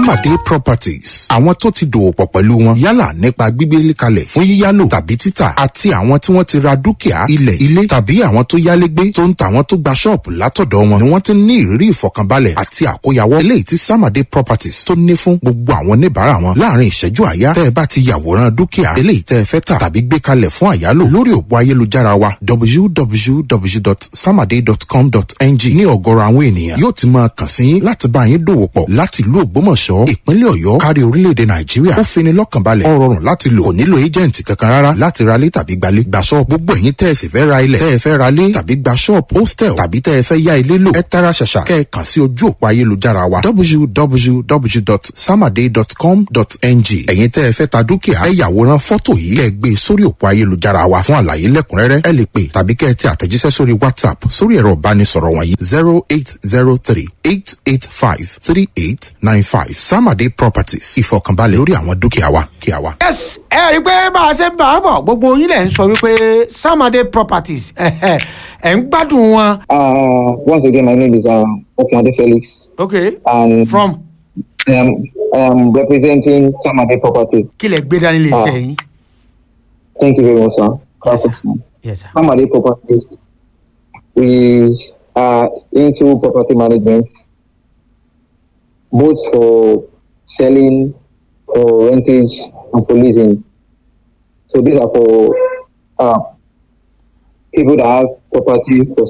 Samade Properties àwọn tó ti dòwò pọ̀ pẹ̀lú wọn yálà nípa gbígbélé kalẹ̀ fún yíyálò tàbí títà àti àwọn tí wọ́n ti ra dúkìá ilẹ̀ ilé tàbí àwọn tó yálégbé tó ń ta àwọn tó gba ṣọ́ọ̀bù látọ̀dọ̀ wọn ni wọ́n ti ní ìrírí ìfọkànbalẹ̀ àti àkóyawọ́ eléyìí tí Samade Properties tó ní fún gbogbo àwọn oníbàárà wọn láàrin ìṣẹ́jú àyá tẹ́ ẹ bá ti yàwòrán dúkìá eléyìí tẹ́ ẹ fẹ́ tà tàbí gbé kalẹ̀ fún àyálò lórí òpó ayélujára wa www.samade.com.ng ní ọ̀gọ̀rọ̀ àwọn ènìyàn yóò ti máa kàn sí yín láti bá yín dòwò pọ̀ láti ìlú Ògbómọ̀ṣọ́ ìpínlẹ̀ Ọ̀yọ́ kárí orílẹ̀-èdè Nàìjíríà ó fini lọ́kàn balẹ̀ ó rọrùn láti lò kò nílò éjẹ̀ǹtì kankan rárá láti ra lé tàbí gbalé gba ṣọ́ọ̀bù gbogbo ẹ̀yin tẹ́ ẹ sì fẹ́ ra ilẹ̀ tẹ́ ẹ fẹ́ ra lé tàbí gba ṣọ́ọ̀bù hostel tàbí tẹ́ ẹ fẹ́ yá ilé lò ẹ tara ṣàṣà kẹ́ ẹ kàn sí ojú òpó ayélujára wa www.samade.com.ng ẹ̀yin tẹ́ ẹ fẹ́ ta dúkìá ẹ yàwòrán fọ́tò yìí kẹ́ ẹ gbé sórí òpó ayélujára wa fún àlàyé lẹ́kùnrẹ́rẹ́ ẹ lè pè tàbí kẹ́ ẹ tẹ àtẹ̀jíṣẹ́ sórí WhatsApp sórí ẹ̀rọ ìbánisọ̀rọ̀ wọ̀nyí zero eight zero three eight eight five three eight nine five Samade Properties ìfọkànbalẹ̀ lórí àwọn dúkìá wa kí a wá. yes ẹ rí i pé bá a ṣe ń bá a bọ̀ gbogbo yín lẹ̀ ń sọ wípé Samade Properties ẹ̀ ń gbádùn wọn. Uh, once again, my name is um, Okwande Felix, okay and from um, I am representing Samade Properties. kí lẹ gbé dání lè ṣe Ah. yín. Thank you very much, sir. Yes, sir. yes sir. Samade Properties, we are into property management, both for selling, for rentage, and for leasing. So these are for uh, people that have property for